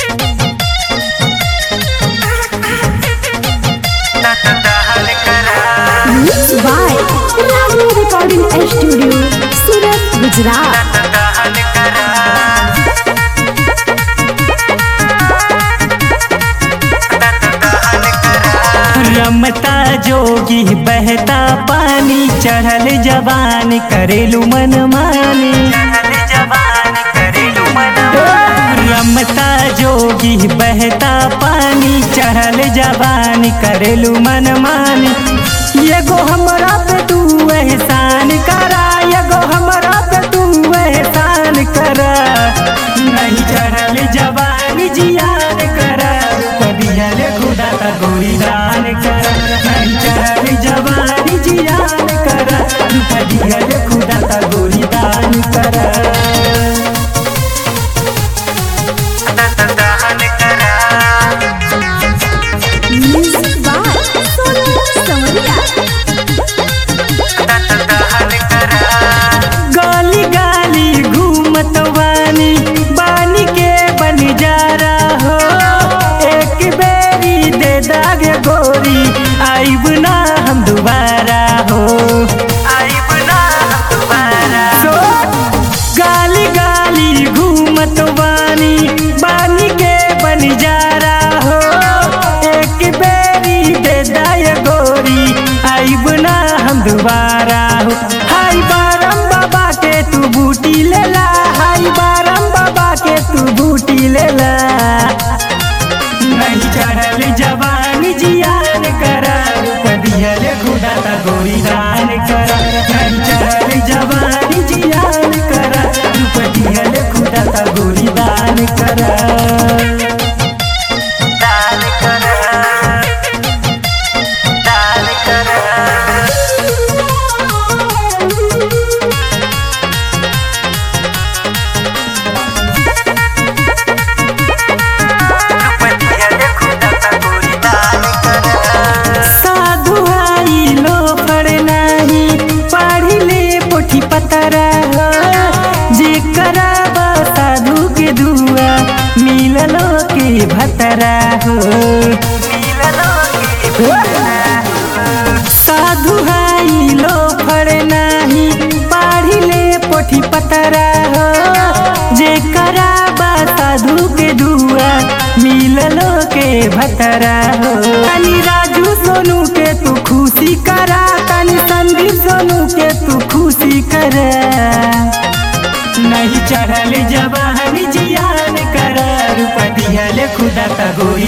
Mixed by Ragni Recording Studio, Surat, Gujarat. रमता जोगी बहता पानी चढ़ल जवान करेलू मन मानी रमता जोगी बहता पानी चढ़ल जवान करेलू मन मानी एगो हमरा पे तू एहसान करा एगो हमरा पे तू एहसान करा नहीं चढ़ल जवान जियान करा कदियल खुदा का गोरी दान करा नहीं चढ़ल जवान जियान करा कदियल खुदा का गोरी दान करा Music by Sonu Samaria. गाली गाली घूमत वानी बानी के बन जा रहा हो एक बेरी दे दागे गोरी आइब ना हम दोबारा हो आइब ना हम दोबारा सो गाली गाली घूमत वानी बानी के बन जा रहा हो एक बेरी दे दाए गोरी आइब ना हम दोबारा हो हाय बारम बाबा के तू बूटी लेला हाय बारम बाबा के तू बूटी लेला नहीं चढ़ल जवानी जियान करा कदियल खुदा ता गोरी दान करा नहीं चढ़ल जवानी जियान करा कदियल खुदा ता गोरी दान करा दान करा दान करा साधु आई लो पढ़ नाही पढ़ी ले पोठी पतरा जे कराबा साधु के दुआ मिललो के भतरा हो साधु आई लो पढ़ नाही पढ़ी ले पोठी पतरा हो जे कराबा साधु के दुआ मिललो के भतरा हो तनी राजू सोनू के तू खुशी करा तनी संदीप सोनू के तू खुशी करा नहीं चढ़ल जवान जियान करा रूपा दिहले खुदा का गोरी